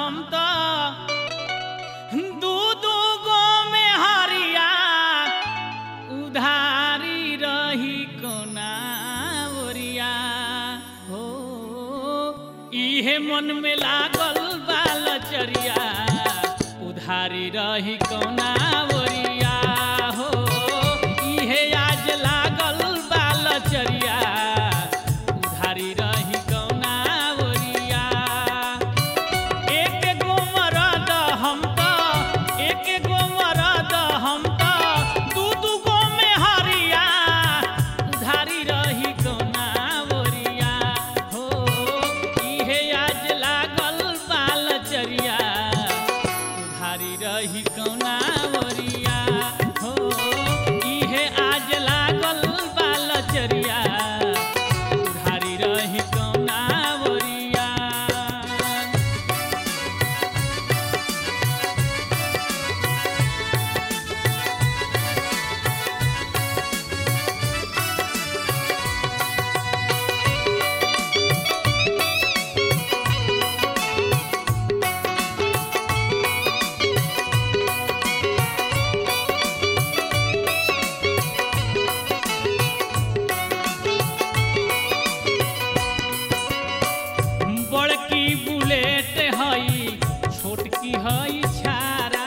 हम तो दू दू गो में हरिया उधारी रही कोना ओरिया हो इहे मन में लागल बालचरिया उधारी रही कोना ओरिया हो इहे आज लागल बालचरिया उधारी रही कोना ओरिया एक गो मरद हम तो एक गो मरद हम तो दू दू गो में हरिया उधारी रही कोना ओरिया हो इहे आज लागल बालचरिया उधारी रही कोना ओरिया हो इहे आज लागल बालचरिया उधारी रही कोना ओरिया बड़की बुलेट हई छोटकी हई छारा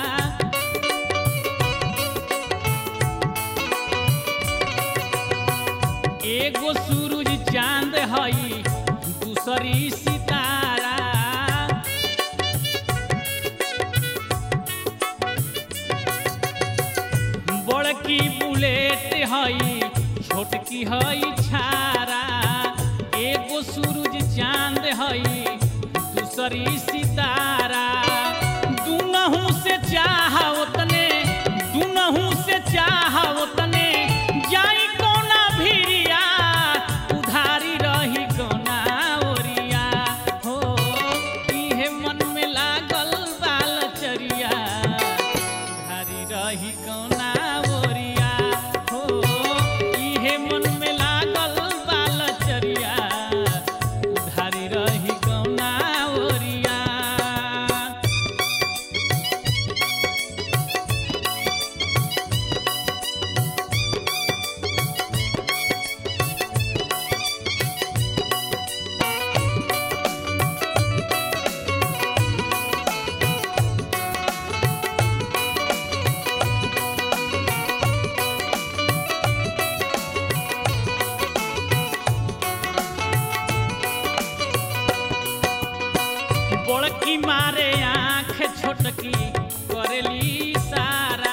एगो सूरज चांद हई दूसरी सितारा बड़की बुलेट हई छोटकी हई छारा एगो सूरज चांद हई दूसरी सितारा दुनहु से चाह उतने दुनहु से चाह उतने जाई कोना भिरिया उधारी रही कोना ओरिया हो इहे मन में लागल बालचरिया उधारी रही कोना ओरिया हो इहे मन में लागल बालचरिया उधारी रही कोना ओरिया बड़की मारे आँख छोटकी करेली सारा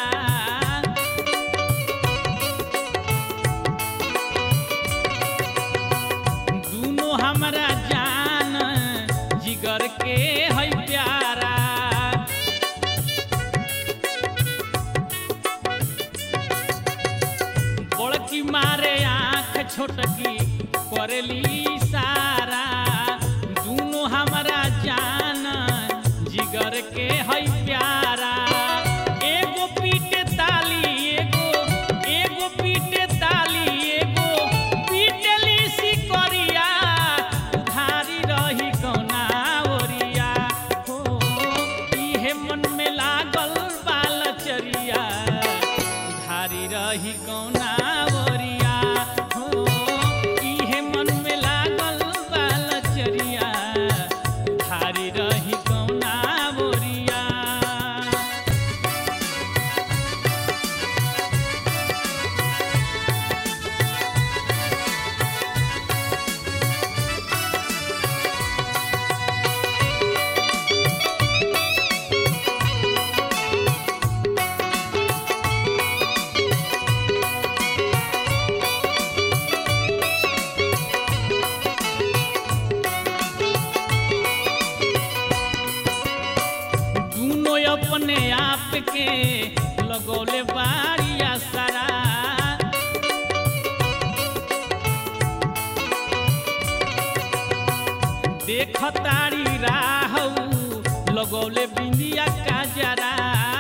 दूनो हमरा जान जिगर के है प्यारा बड़की मारे आँख छोटकी करेली सारा दूनो हमरा जान जिगर के है प्यारा एगो पीटे ताली एगो एगो पीटे ताली एगो पीटली सिकरिया उधारी रही कोना ओरिया हो इहे मन में लागल बालचरिया उधारी रही कोना ओरिया हो इहे मन में लागल बालचरिया उधारी रही कोना ओरिया दूनो अपने आप के लगौले बारिया सारा देख तारी राहू लगौले बिंदिया का जरा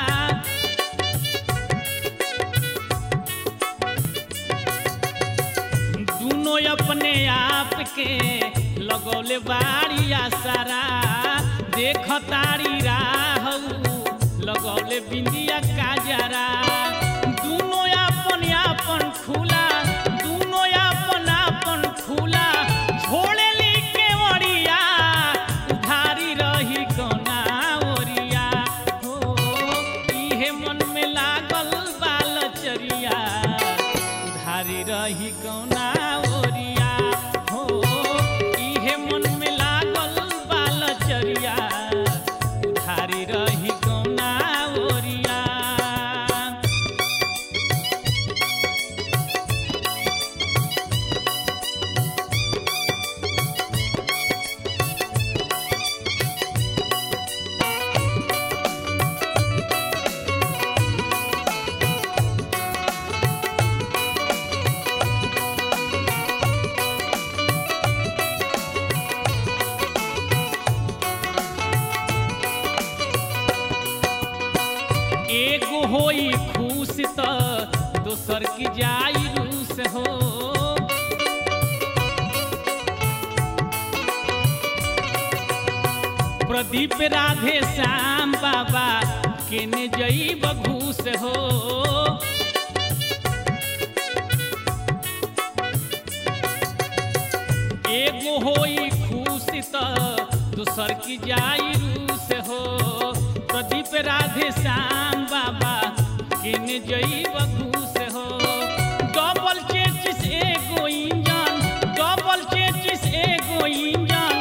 दूनो अपने आप के लगौले बारिया सारा देख तारी राहू लगौले बिंदिया काजरा दुनो अपन अपन खुला दुनो अपन अपन खुला छोड़े ली के ओरिया उधारी रही गौना ओरिया हो इहे मन में लागल बालचरिया उधारी रही गौना ओरिया हो इहे मन में लागल बालचरिया उधारी रही गौना ओरिया एगो होई खुश त दोसर की जाई रूस हो प्रदीप राधे श्याम बाबा केने जई बघूस हो एगो होई खुश त दूसर की जाई रूस हो प्रदीप राधे श्याम बाबा किन जई बघूस हो डबल चेचिस एगो इंजन डबल चेचिस एगो इंजन